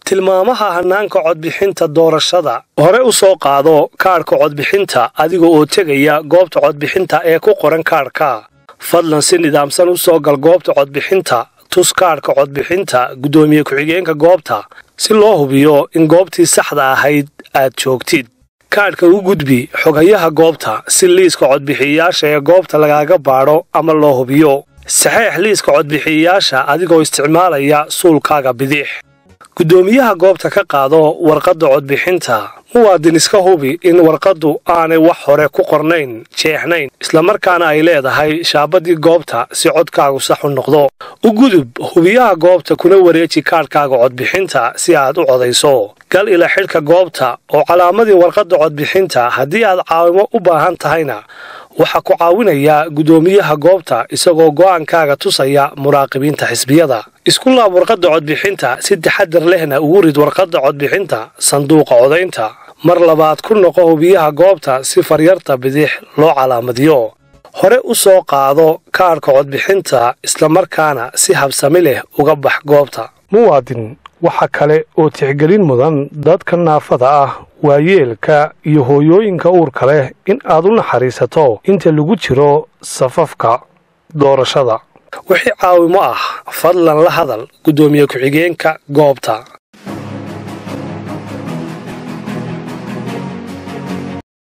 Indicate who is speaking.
Speaker 1: tilmaamaha hannaanka codbixinta doorashada hore u soo qaado kaadhka codbixinta adiga oo tegaya goobta codbixinta ee ku qoran kaadhka fadlan si nidaamsan u soo gal goobta codbixinta tus kaadhka codbixinta guddoomiye ku-xigeenka goobta si loo hubiyo in goobtii saxda ahayd aad joogtid kaadhka u gudbi xoghayaha goobta si liiska codbixiyayaasha ee goobta lagaaga baadho ama loo hubiyo saxeex liiska codbixiyayaasha adigoo isticmaalaya suulkaaga bidix guddoomiyaha goobta ka qaado warqadda codbixinta muwaadin iska hubi in warqaddu aanay wax hore ku qornayn jeexnayn islamarkaana ay leedahay shaabadii goobta si codkaagu sax u noqdo u gudub hubiyaha goobta kuna wareeji kaadhkaaga codbixinta si aad u codayso gal ila xidhka goobta oo calaamadii warqadda codbixinta haddii aad caawimo u baahan tahayna waxaa ku caawinaya guddoomiyaha goobta isagoo go'aankaaga tusaya muraaqibiinta xisbiyada isku laab warqadda codbixinta si taxadar lehna ugu rid warqadda codbixinta sanduuqa codaynta mar labaad ku noqo hubiyaha goobta si faryarta bidix loo calaamadiyo hore u soo qaado kaadhka codbixinta islamarkaana si habsami leh uga bax goobta muwaadin waxa kale oo tixgelin mudan dadka naafada ah waayeelka iyo hooyooyinka uurka leh in aad u naxariisato inta lagu jiro safafka doorashada wixii caawimo ah fadlan la hadal guddoomiye ku-xigeenka goobta